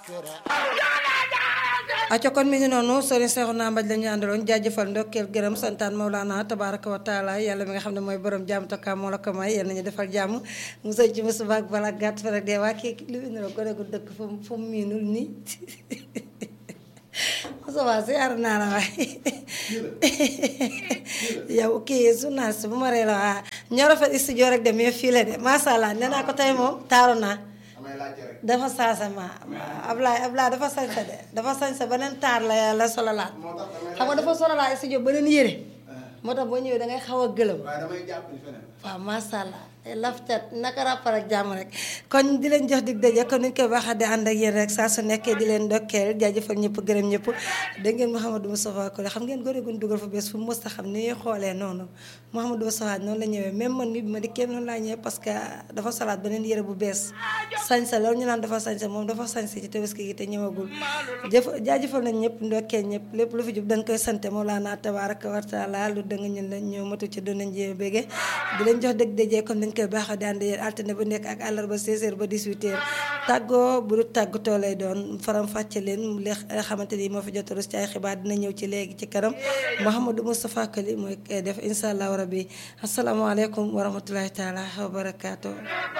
aco kon mi ngi noonu sëriñ Seexuna Mbaj la ñu àndaloon jaajëfal ndokkeel gërëm santaan Mawlana tabaraka wa taala yàlla mi nga xam ne mooy borom jàmm tokka moo la ko may yal nañu defal jàmm mu sëñ ci musuba ak bala gàtt fa rek dee waa kii lu indi la gone gu dëkk fu mu fu mu miinul nii Moussa si ar naa la waay yow kii journaliste bu ma ree la waa ñoo rafet studio rek de mais fii la de macha allah nee naa ko tey moom taaru naa dafa saasama Ablaye Ablaye dafa sañsa de dafa sañsa beneen taar la yàlla sololaat xam nga dafa sololaat studio beneen yére moo tax boo ñëwee dangay xaw a gëlëm waaw macha allah lafcat naka rappar ak jàmm rek kon di leen jox dig daje kon niñ koy baaxee di ànd ak yéen rek saa su nekkee di leen dokkeel jaajëfal ñëpp gërëm ñëpp dégg ngeen Mouhamadou Moustapha Kole xam ngeen góor gu ñu dugal fa bés fu mu mës a xam ni ñuy xoolee noonu Mouhamadou Moustapha noonu la ñëwee même man mi bi ma di kenn noonu laa ñëwee parce que dafa salaat beneen yére bu bees sañsa loolu ñu naan dafa sañsa moom dafa sañsa ci tabaski gi te ñëwagul jëf jaajëfal nañ ñëpp ndokkeel ñëpp lépp lu fi jub dañ koy sante Mawlana tabaraka wa taala lu dëng ñun la ñoo matu ci doon nañ jee bége di leen jox dëgg dajee comme dañ koy baaxoo di ànd yéen altine bu nekk ak àllarba 16h ba 18h tàggoo bu du tàggatoo lay doon faram fàcce leen li xamante ni moo fi jot a rus ci ay xibaar dina ñëw ci léegi ci kanam Mouhamadou Moustapha Kali mooy def incha allahu rabbi asalaamaaleykum wa rahmatulahi taala wa barakaatu.